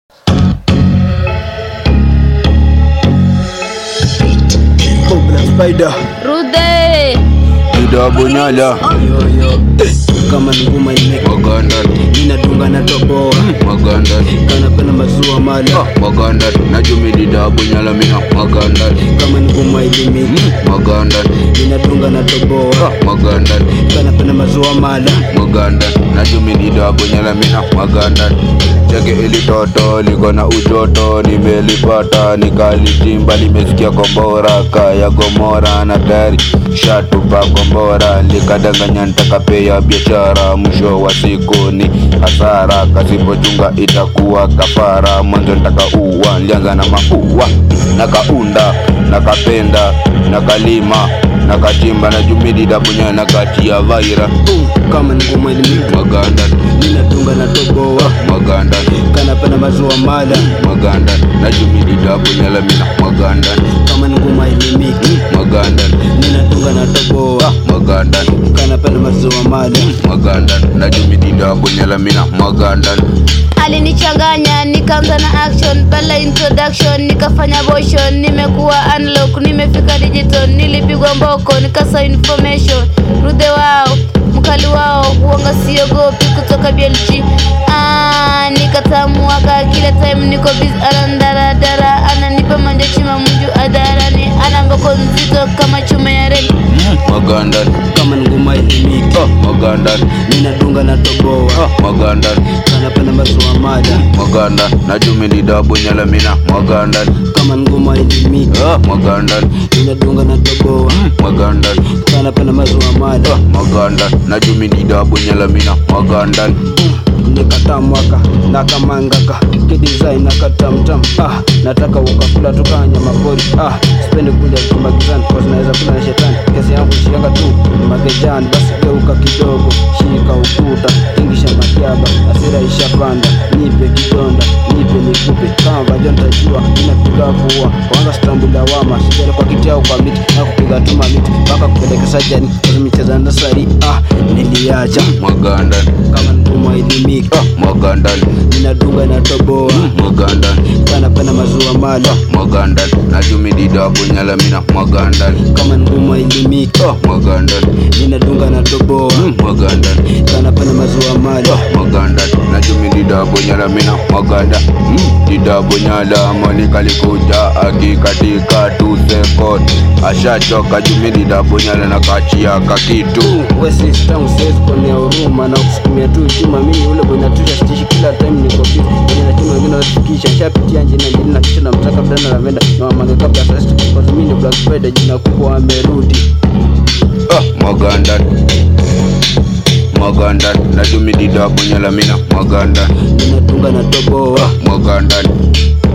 Spider Rude Ida Bunyala yo yo eh, kama ni nguma imeka Maganda inadunga na toboa Maganda kanapenda maziwa mala Maganda Najumi Dida Bunyala mina Maganda kama ni nguma ilimiki Maganda inadunga na toboa Maganda kanapenda maziwa mala Maganda Najumi Dida Bunyala mina Maganda Cheke ili toto liko na ujoto nimelipata nikalitimba limesikia kombora kaya gomora na tayari shatupa kombora likadanganya ntakapea biashara mwisho wa siku ni hasara kasipochunga itakuwa kafara mwanzo ntaka uwa nilianza na maua nakaunda nakapenda nakalima nakachimba na jumidida punya nakatia vaira uh, kama ni nguma ilimiki maganda inadunga na toboa maganda kanapenda maziwa mala maganda na jumidida punya lamina maganda kama ni nguma ilimiki maganda inadunga na toboa maganda kanapenda maziwa mala maganda na jumidida punya lamina maganda alinichanganya nikaanza na action bala introduction nikafanya motion nimekuwa unlock nimefika digital nilipigwa mboko nikasa information rude wao mkali wao huanga siogopi kutoka BLG ah, nikatamuaka kila time niko busy anandaradara ananipa manjachima mju adarani ana mboko nzito kama chuma ya reli maganda kama ni nguma ilimiki maganda inadunga na toboa maganda kanapenda maziwa mala maganda na jumidida punya lamina maganda kama ni nguma ilimiki maganda inadunga na toboa maganda kanapenda maziwa mala maganda na jumidida punya lamina maganda nikata mwaka nakamangaka kidesign nakatamtam ah, nataka ukakula tukanya mapori ah, sipendi kuja kumbagizani kwa zinaweza kula na shetani kesi yangu shianga tu magejani basi geuka kidogo shika ukuta ingisha makiaba asira ishapanda nipe kidonda nipe nikupe kama vajo ntajua inapiga kuua kwanza stambula wama sijali kwa kiti au kwa miti na kupiga tuma miti mpaka kupeleka sajani micheza ndasari ah, niliacha maganda kama nguma ilimiki maganda inadunga na toboa maganda kanapenda maziwa mala maganda na jumidida punya lamina maganda kama nguma ilimiki maganda inadunga na toboa maganda kanapenda maziwa mala maganda na jumidida punya lamina maganda dida punyala monika likuja akikatika tu sekot ashachoka jumidida punyala na kachia kakitu wesistamu siwezi kuonea huruma na kusukumia tu chuma mimi ule bwenatusha stishi kila time niko busy kwenye na chuma wengine wafikisha shapitia njina mbili na kisha namtaka mdana lavenda na wamage kabla sasa kwa mimi ni black spider jina kubwa amerudi Ah, maganda maganda na jumidida punya lamina maganda inadunga na toboa maganda